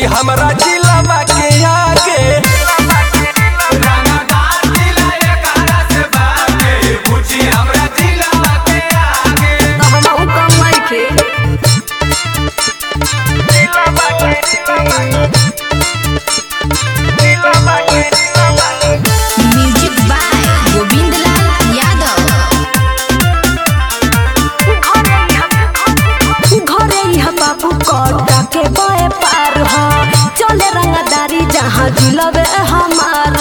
हमरा जिला के आगे हमहू कम नइखे म्यूजिक बाय गोविंद लाल यादव घरे यहाँ बाबू कटा के बए पार हो चले रंगदारी जहाँ जिलबे हमार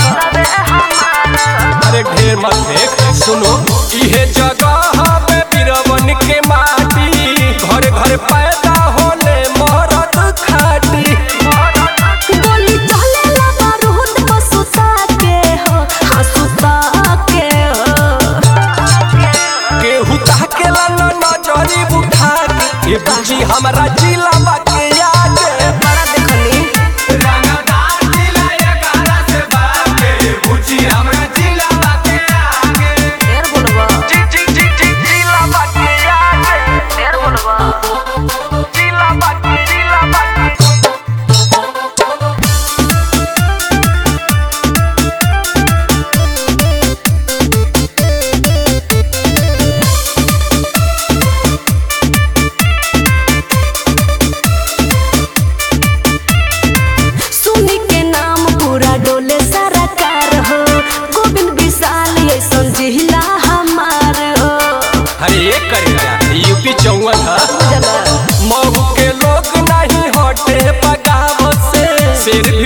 अरे ढेर मत देख सुनो इहे जगह पे बिरवन के माटी घर घर पैदा होले मरद खाटी गोली चले ला बारूद को सुता के हो हाँ सुता के हो केहू ताकेला न नजरी उठा के ये बुझी हमरा जिला के आगे बड़ा देखली ढेर बोलबा जी जी जी जी जिला के आगे ढेर बोलबा जिला के जिला के सुनी के नाम पूरा डोले सारा कार हो गोविंद विशाल ये संजिला हमार हो अरे एक करेगा यूपी चौवन है जला मऊ के लोग नहीं हटे बगाव से शेर